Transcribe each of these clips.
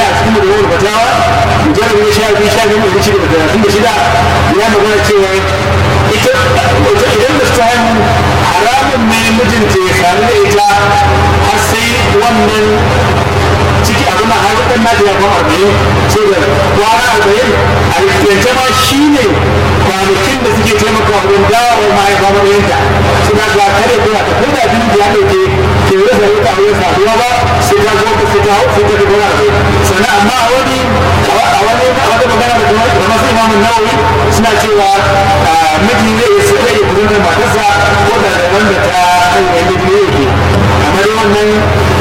a cikin mutum fatawa mujallar na sha biyu sha biyu da shida da talatin da shida ya magana cewa ita idan da ta haihu haramun ne mijinta ya sami da ita har sai wannan ciki abin da har ɗan nata ya kwan arba'in sai da kwana arba'in a rikiyance ma shi ne kwanakin da suke taimaka wajen dawo mahaifa matsayinta suna ga kare kuna ta kuma abin da ya ɗauke ke rasa rika wurin saduwa ba sai ta zo ka sai ta hau sai ta fi kwana arba'in sannan amma a wani a wani a wani magana da kuma da masu imamun nawawi suna cewa miji zai yi sai ya kusantar matarsa ko da da wanda ta hanyar da ne yake amma dai wannan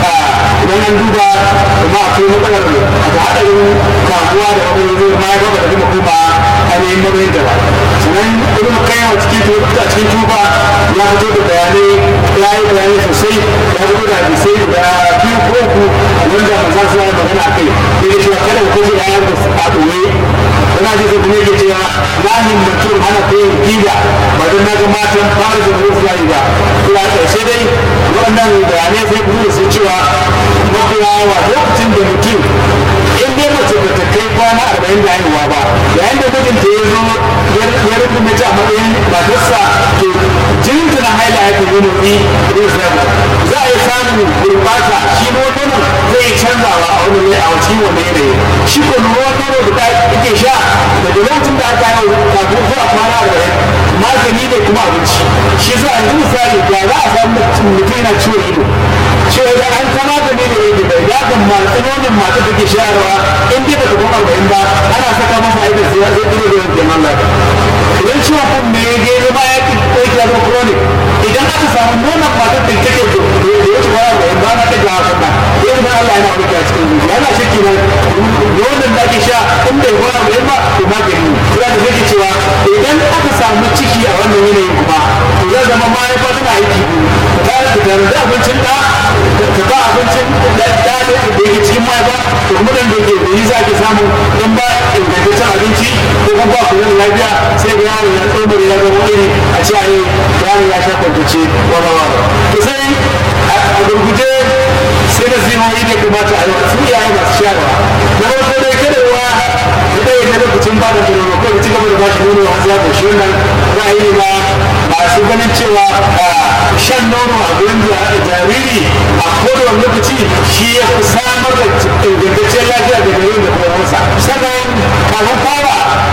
idan an duba kuma akwai matsalar da haɗarin kamuwa da wani zai ma ya gaba da kuma kuma ainihin matsayin da ba sannan ibn kai a cikin tuba a cikin tuba ya fito da bayanai ya yi bayanai sosai ya fito da hadisai da biyu ko uku wanda manzan suna da magana a kai da ya cewa kada ku kashe yayan da a ɗoye wani hadisi kuma yake cewa na himmatu hana kai gida ba don na ga matan fara da wani fulani ba kuma a ƙarshe dai waɗannan bayanai sai kuma da su cewa mafiya wa lokacin da mutum in dai mace ba ta kai kwana arba'in da haihuwa ba yayin da mijinta ya zo ya rubuta ta a matsayin matarsa to jinta na haila ya kai motsi zai za a yi samun gurbata shi ruwan nono zai yi canzawa a wani a cikin wani yanayi shi ko ruwan nono da ake sha daga lokacin da aka yi kafin zuwa kwana arba'in magani ne kuma abinci shi za a yi misali da za a samu mutum yana ciwon ido cewa da an ta magani ne yake bai ya ga masu nonon mata take shayarwa in dai bata kuma arba'in ba ana saka masa aikin sai ya zai ɗigo da yanke Allah idan ciwon kun me ya zama ya ki ɗauki ya zama chronic idan aka samu nonon mata da take da ya ci kwana arba'in ba na ɗaga wa sunna yau da Allah yana warke a cikin zuciya yana shakki na nonon da ake sha in bai kwana arba'in ba to magani ne kuma da zai cewa idan aka samu ciki a wannan yanayin kuma to zai zama mahaifa tana aiki biyu ta tare da abincin ɗa ka ba abincin da da yake cikin mahaifa to kuma dan da yake da yi za ki samu in ba ingantaccen abinci ko kuma ba kula da lafiya sai ga yaro ya tsomare ya zama iri a ce ai yaro ya sha kwantace wala wala to sai a gurguje sai da zimoyi ne kamata a yi su iyaye masu shayarwa na farko dai kada wa da ɗaya na lokacin ba da nono ko ci gaba da ba shi nono har zuwa da shi wannan ra'ayi na masu ganin cewa shan nono a gurin jariri a kowane lokaci shi ya fi samar da ingantacciyar lafiya daga yin da kuma wasa sannan kafin fara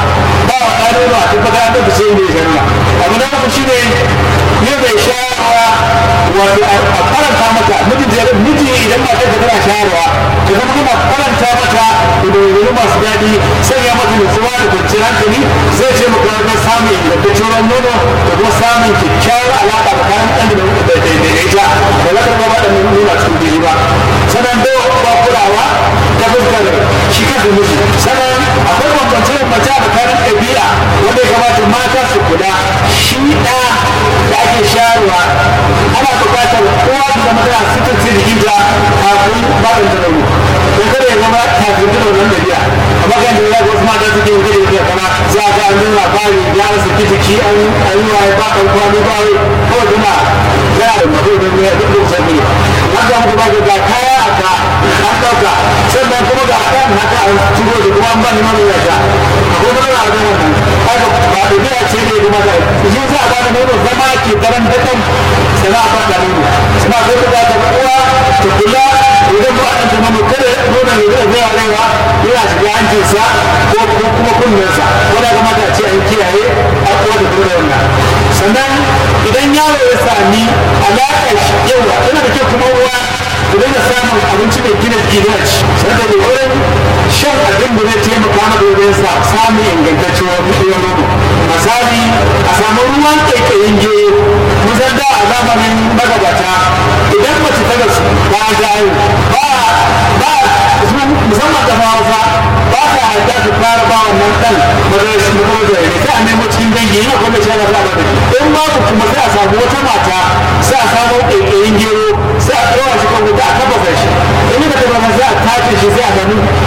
ba wa ɗan nono a tabbatar an lokaci ne ya jaruma abu na uku shi ne yin mai shayarwa wato a faranta mata mijin da miji idan matar da tana shayarwa ta zama kana faranta mata da dogaro masu daɗi sanya mata nutsuwa da kwanciyar hankali zai ce maka wajen samun ingantaccen ruwan nono da kuma samun kyakkyawar alaƙa tsakanin ɗan da da ita ba za ka ba da nuna cikin jini ba sannan da ba kulawa ta fuskar shi kansa miji sannan akwai bambance bambance a tsakanin ɗabi'a wanda ya kamata mata su kula shi ɗa da ake shayarwa ana buƙatar kowa ta zama tana sutunce jikinta kafin barin ta rauni don kada ya zama kafin ta raunin ɗabi'a amma kan da ya wasu mata suke yi da ita kama za a ga an nuna fari ya saki jiki an yi wa ba ɗan kwano ba wai kawai tana yana da mafi da ya duk da sabi an ga muku ba ga kaya a ka an ɗauka sannan kuma ga kan haka an turo da kuma an ba ni mana ya sha akwai mana a zama nan haka ba ɗabi'a ce ne kuma da shi za a ba da nono zama ke karan dakan sana a fata nono suna kai da ta uwa ta kula idan ba an ta nono kada nono ya zai zai arewa yana shiga hancinsa ko kuma kunnensa wanda kamata a ce an kiyaye a kuwa da kuma wannan sannan idan yaro ya sami alaƙa yawa yana da kyau kuma uwa ku daina samun abinci mai gina jiki na ci sannan da wurin shan abin da zai taimaka maka wajen samun ingantaccen ruwan nono misali a samu ruwan ƙaiƙayin gero musan da a zamanin magabata idan mace ta gasu ba ta yi ba ba musamman ta hausa ba ta haɗa su fara ba wannan ɗan madarashi na madarashi ne sai a nemo cikin dangi yana kuma shi ana fara da in babu kuma sai a samu wata mata sai a samu ƙaiƙayin gero sai a ɗora shi kan wuta a tabbata shi in ka tabbata sai a tace shi sai a samu